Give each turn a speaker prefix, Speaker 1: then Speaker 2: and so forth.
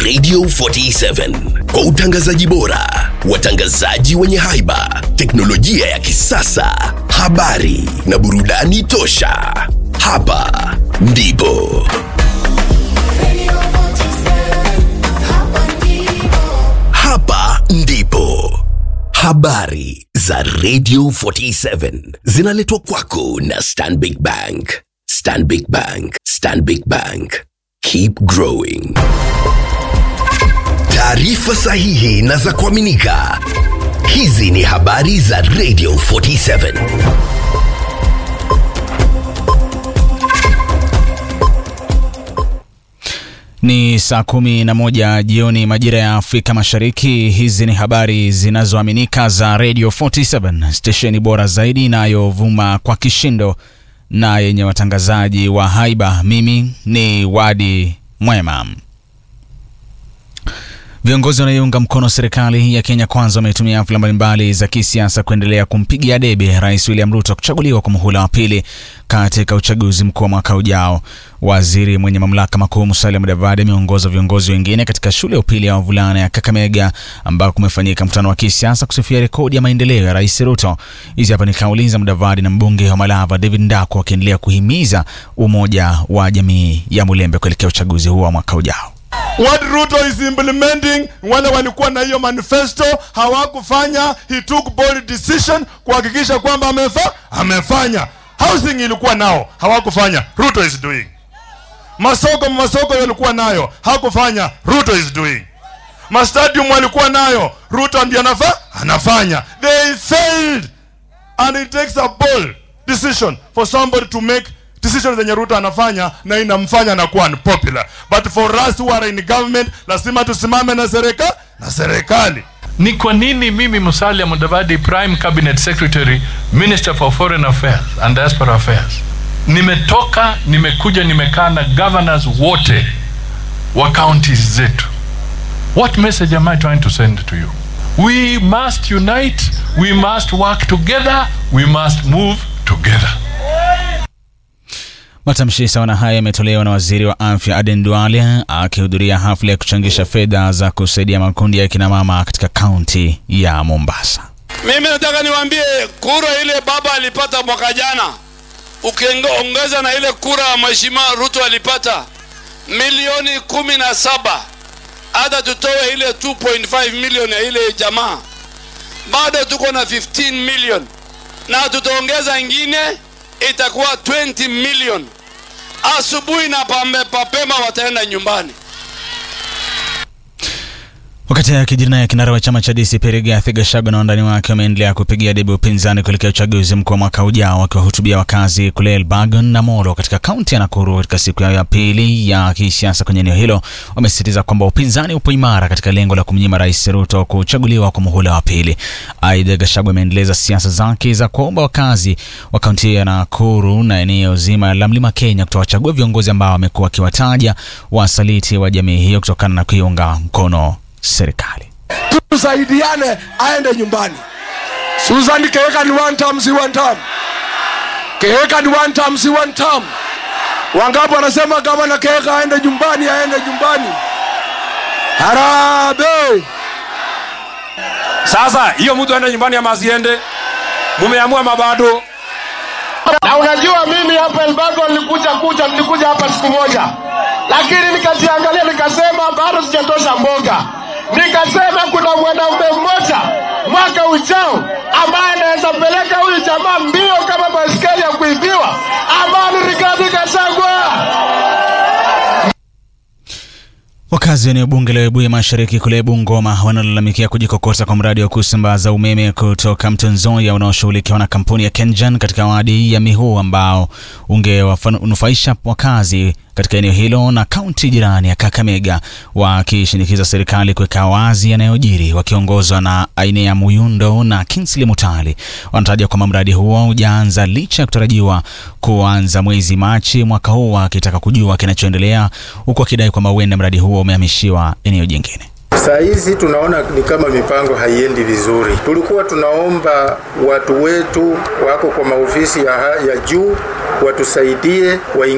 Speaker 1: Radio 47 kwa utangazaji bora, watangazaji wenye haiba, teknolojia ya kisasa, habari na burudani tosha. Hapa ndipo hapa ndipo habari za Radio 47 zinaletwa kwako na Stanbic Bank. Stanbic Bank, Stanbic Bank, keep growing. Taarifa sahihi na za kuaminika. Hizi ni habari za Radio 47.
Speaker 2: Ni saa kumi na moja jioni majira ya Afrika Mashariki. Hizi ni habari zinazoaminika za Radio 47, stesheni bora zaidi inayovuma kwa kishindo na yenye watangazaji wa haiba. Mimi ni Wadi Mwema. Viongozi wanaoiunga mkono serikali ya Kenya Kwanza wametumia hafla mbalimbali za kisiasa kuendelea kumpigia debe Rais William Ruto kuchaguliwa kwa muhula wa pili katika uchaguzi mkuu wa mwaka ujao. Waziri mwenye mamlaka makuu Musalia Mudavadi ameongoza viongozi wengine katika shule ya upili ya wavulana ya Kakamega ambako kumefanyika mkutano wa kisiasa kusifia rekodi ya maendeleo ya Rais Ruto. Hizi hapa ni kauli za Mudavadi na mbunge wa Malava David Ndako wakiendelea kuhimiza umoja wa jamii ya Mulembe kuelekea uchaguzi huo wa mwaka ujao.
Speaker 3: What Ruto is implementing, wale walikuwa na hiyo manifesto hawakufanya. He took bold decision kuhakikisha kwamba amefa, amefanya. Housing ilikuwa nao hawakufanya, Ruto is doing. Masoko masoko yalikuwa nayo hakufanya, Ruto is doing. Mastadium walikuwa nayo, Ruto ndiye anafa, anafanya. They failed and it takes a bold decision for somebody to make decision zenye Ruto anafanya na inamfanya na kuwa unpopular. But for us who are in government, lazima tusimame na serikali na serikali.
Speaker 4: Ni kwa nini mimi Musalia Mudavadi, Prime Cabinet Secretary, Minister for Foreign Affairs and Diaspora Affairs, nimetoka nimekuja nimekaa na governors wote wa counties zetu. What message am I trying to send to you? We must unite, we must work together, we must move together.
Speaker 2: Matamshi sawa na haya yametolewa na waziri wa afya Aden Duale akihudhuria hafla ya kuchangisha fedha za kusaidia makundi ya kina mama katika kaunti ya Mombasa.
Speaker 5: Mimi nataka niwaambie kura ile baba alipata mwaka jana, ukiongeza na ile kura mheshimiwa Ruto alipata milioni kumi na saba, hata tutoe ile 2.5 milioni ya ile jamaa, bado tuko na 15 milioni na tutaongeza ingine itakuwa 20 million. Asubuhi na pambe papema wataenda nyumbani.
Speaker 2: Wakati akijiri naye kinara wa chama cha DCP Rigathi Gachagua na wandani wake wameendelea kupigia debe upinzani kuelekea uchaguzi mkuu wa mwaka ujao, wakiwahutubia wakazi kule Elbagon na Molo katika kaunti ya Nakuru katika siku yao ya pili ya kisiasa kwenye eneo hilo. Wamesisitiza kwamba upinzani upo imara katika lengo la kumnyima Rais Ruto kuchaguliwa kwa muhula wa pili. Aidha, Gachagua ameendeleza siasa zake za kuomba wakazi wa kaunti ya Nakuru na eneo zima la Mlima Kenya kutowachagua viongozi ambao wamekuwa wakiwataja wasaliti wa jamii hiyo kutokana na kuiunga mkono serikali.
Speaker 6: tusaidiane aende nyumbani. Susan Keheka ni one term, si one term. Keheka ni one term, si one term. Wangapi wanasema gavana Keheka aende nyumbani, aende nyumbani. Harambee! Sasa hiyo mtu aende nyumbani ama asiende? Mumeamua mabado.
Speaker 7: Na unajua mimi hapa Elbago nilikuja kuja nilikuja hapa siku moja, lakini nikajiangalia nikasema bado sijatosha mboga. Nikasema kuna mwanaume mmoja mwaka ujao ambaye anaweza peleka huyu jamaa mbio kama baiskeli ya kuibiwa, ambaye ni Rigathi Gachagua.
Speaker 2: Wakazi wa eneo bunge la Webuye Mashariki kule Bungoma wanalalamikia kujikokota kwa mradi wa kusambaza umeme kutoka Mto Nzoia unaoshughulikiwa na kampuni ya KenGen katika wadi ya Mihu ambao ungewanufaisha wakazi katika eneo hilo na kaunti jirani ya Kakamega, wakishinikiza serikali kuweka wazi yanayojiri. Wakiongozwa na Ainea Muyundo na Kingsley Mutali, wanataja kwamba mradi huo hujaanza licha ya kutarajiwa kuanza mwezi Machi mwaka huu, wakitaka kujua kinachoendelea, huku wakidai kwamba huenda mradi huo umehamishiwa eneo jingine.
Speaker 8: Saa hizi tunaona ni kama mipango haiendi vizuri. Tulikuwa tunaomba watu wetu wako kwa maofisi ya, ya juu watusaidie wa